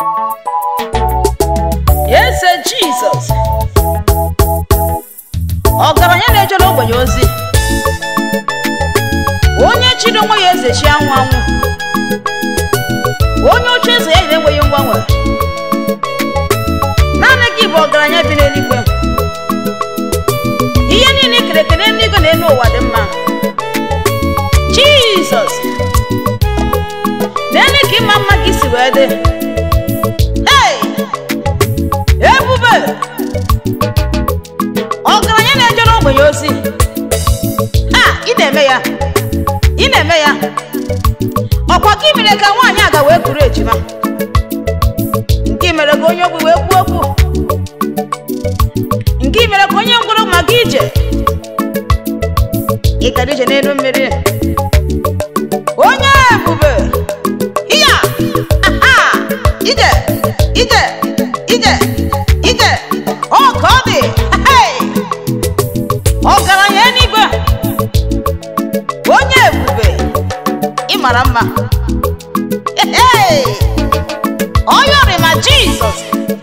eze jizọs ọgaranya na-ejere ogbenye ozi onye chiri onwe ya eze chi anwụ anwụ onye oche eze ya yiri enweghị mgbanwe naanị gị bụ ọgaranya bi n'eluigwe ihe niile ikere eke n'eluigwe na elu ụwa dị mma jizọs n'elu ka ịma mma gị si wee dị Hey! ebube ọgaranya na-ejere ogbenye ozi ha ị na-eme ya ị na-eme ya ọkwa gị mere ka nwaanyị aga wee kuru ejima nke mere ka onye ogbi wee kwuo okwu nke mere ka onye ngwụrụ maka ije ịkara ije n'elu mmiri onye ebube iya aha ije ije ije ije ọ ka ọ dị Hey! ọgaranya eluigwe onye ebube ị mara mma Hey! ọ yọrị ma jizọs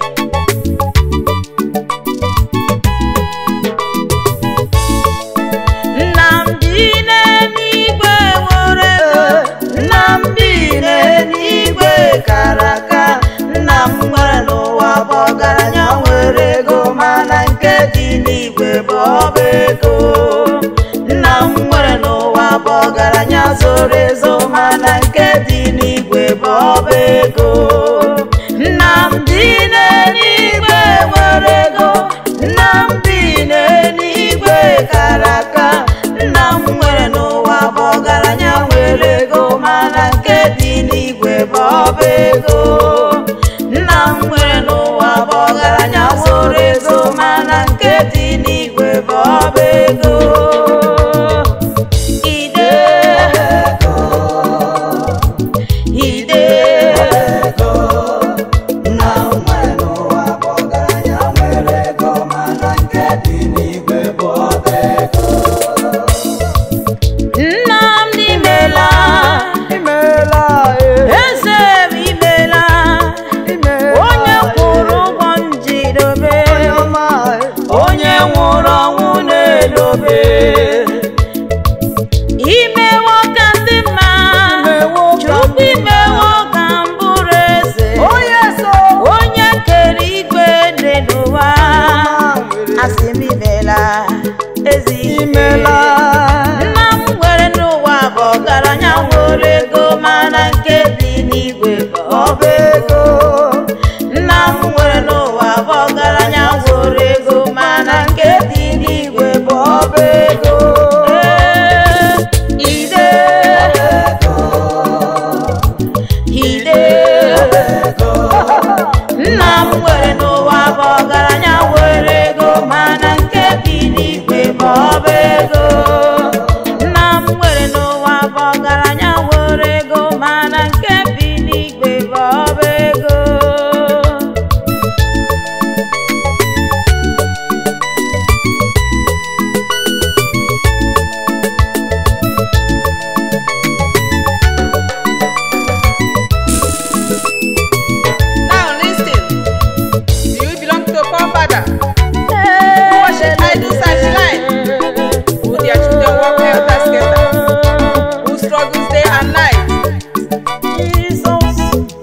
nnamdị n'eluigwe nwere ego nnamdị n'eluigwe kara aka nna m nwere n'ụwa bụ ọgaranya nwere ego mana nke dị n'igwe bụ ọba ego nna m nwere n'ụwa bụ ọgaranya zoro ezo mana nke dị n'igwe bụ ọba ego nnamdị n'eluigwe nwere ego nnamdị n'eluigwe kara aka nna m nwere n'ụwa bụ ọgaranya nwere ego mana nke dị n'igwe bụ ọba ego nna m nwere n'ụwa bụ ọgaranya zoro ezo mana nke dị n'igwe bụ ọba ego ide ide nna m n'imela eze m imela onye kwụrụ ụgwọ njidobe onye nwụrụ ọnwụ na-edobe imewo ka ndị mma chukwu imewo ka m bụrụ eze onye kere igwe dị n'ụwa asị m imela ezi imela nna m nwere n'ụwa bụ ọgaranya nwere ego mana nke dị n'igwe bụ ọba ego nna m nwere n'ụwa bụ ọgaranya nwere ego mana nke dị n'igwe bụ ọba ego Ee, ide ide nna m nwere n'ụwa bụ ọgaranya nwere ego mana nke dị n'igwe bụ ọba ego nna m nwere n'ụwa bụ ọgaranya nwere ego mana nke bi n'igwe bụ ọba ego Now listen. Do you belong to a poor father? Who worship idols and shrine? Who their children walk helter skelter? Who struggles day and night? Jesus.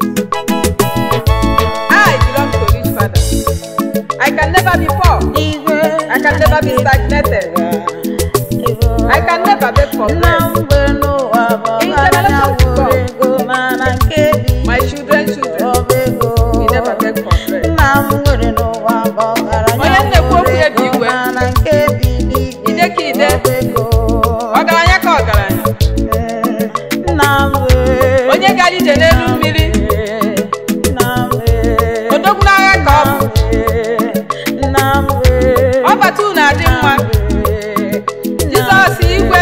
I belong to a rich father. I can never be poor. Igwe. I can never be stagnated. I can never beg for nna bread. m nwere n'ụwa bụ ọgaranya nwere ego mana nke dị My children, children, ọba ego we never beg for bread. nna m nwere n'ụwa bụ ọgaranya Onye na-ekwu okwu nwere ya bụ ego igwe. mana nke dị n'igwe Ide ka ide. ọba ego Ọgaranya ka ọgaranya. nna m wee Onye gara ije n'elu mmiri. nna m wee Odogwu n'agha ka ọ bụ. nna m wee Ọbata unu adị mma. Jizọs igwe.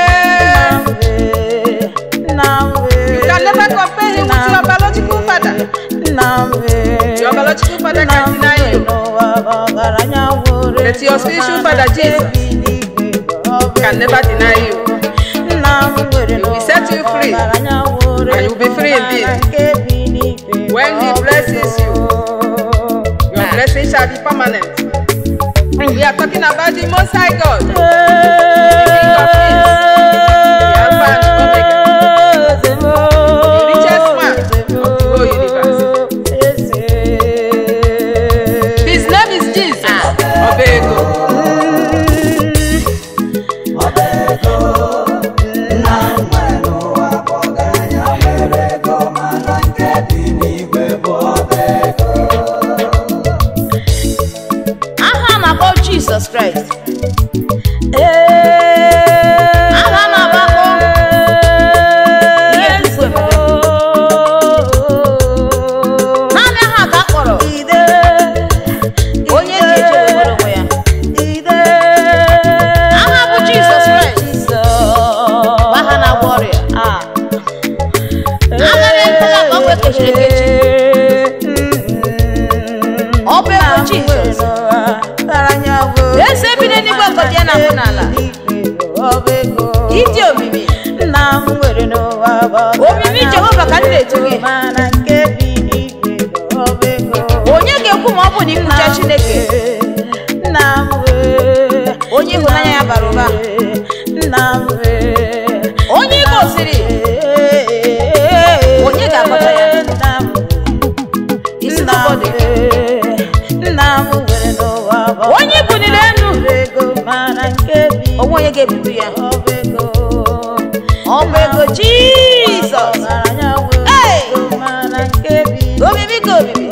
You can never compare him with your biological father. Your biological father can deny you. But your spiritual father, Jesus, can never deny you. He will set you free, and you will be free indeed. When he blesses you, your blessing shall be permanent. We are talking about the Most High God, the King of Kings, the Alpha and Omega, the richest man of the whole universe. His name is Jesus. Obego. aha a na-akpọ jizọs kraịst aha a na-agbakọ ihe tupu emebe naanị aha ka a kpọrọ onye ji eji ewere onwe ya aha bụ jizọs kraịst bụ aha na-agwọ ọrịa agaghị ekwela ka ọ bụ ekechiri ekechi ọ bụ ego jizọs eze bi n'eluigwe ngọzi ya na-ahụ n'ala ịdị omimi omimi jehova ka m na-etu gị onye ga-ekwu ma ọ bụ na ikwucha chineke onye ịhụnanya ya bara ụba onye ị gosiri onye ga-akọta ya isi n'ụbọdụ onye ibuniri enu onwe onye ga-ebubu ya ọ bụ ego jizọs Hey! omimi ka omimi